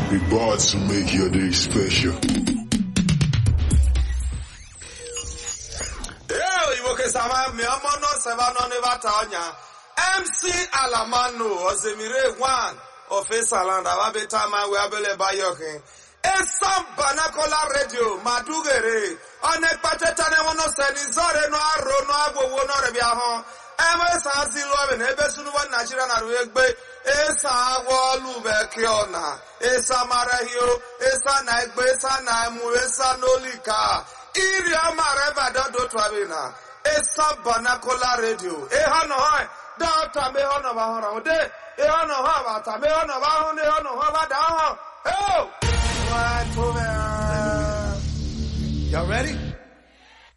We bought to make your day special. Ee, Igbo kesama mi ọmọ náà sẹ́fà náà ní bàtà ọ̀nyà. MC Alamanu Osemire One Ofesalanda Wabeta Mawe Abele Bayokin. Esam Banakola Radio Madugere. Ọ̀nà ìpàtẹ́tà ni wọ́n náà sẹ́ni zọ́ọ̀rẹ́ náà àrò náà àgbòwò náà rẹ̀ bí ahọ́n. Ebe sa si lụọ na ebe sunuwa Nigeria na rụ egbe esa agwọ ọlụbe ke ọna esa marahio esa na egbe esa na emu esa n'olika iri amara ebe adodo twabi na esa banakola radio ịha nọ ha dọta me ha nọ ba hụrụ ụdị ịha nọ ha bata me ha nọ ba hụ na ịha nọ ha ba da hụ eo nwa tụbe Y'all ready?